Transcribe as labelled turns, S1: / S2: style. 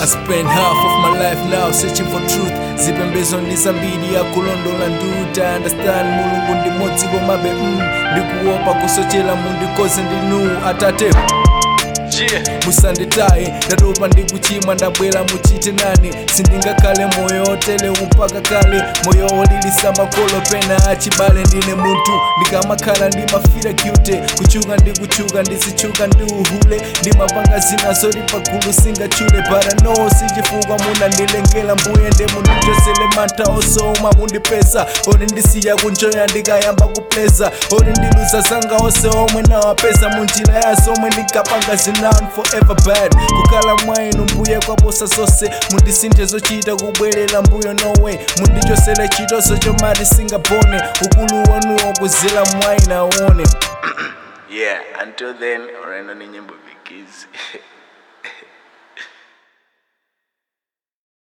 S1: I spend half of my life now searching for truth zipembezo ndi zambiri akulondola nduta understand mulungu ndi modzi komabe mm, ndikuopa kusochera mundikoze ndinu atate musanditaye ndatopa ndikuchimwa ndabwera muchite nane sindingakhale moyo otele mpaka kale moyo olilisa makolo pena achibale ndine munthu ndikamakhala ndimafira cute kuchuka ndikuchuka ndizitchuka ndi uhule ndimapanga zina zoti pagulu singachule parano sichifukwa munandilengera mbuye nde mundichosele mantha osoma mundipeza oti ndisiya kunjoya ndikayamba kupleza oti ndiluza zanga onse omwe nawapeza munjira yazo omwe ndikapanga zina forever bad kukhala mwainu mbuye kwaposa zonse mundisinthe zochita kubwerera mbuyo nowe mundichosele chitoso chomati singapone ukulu wanuwo kuzila mwaina aone
S2: yeah until then ureno ni nyimbo vikizi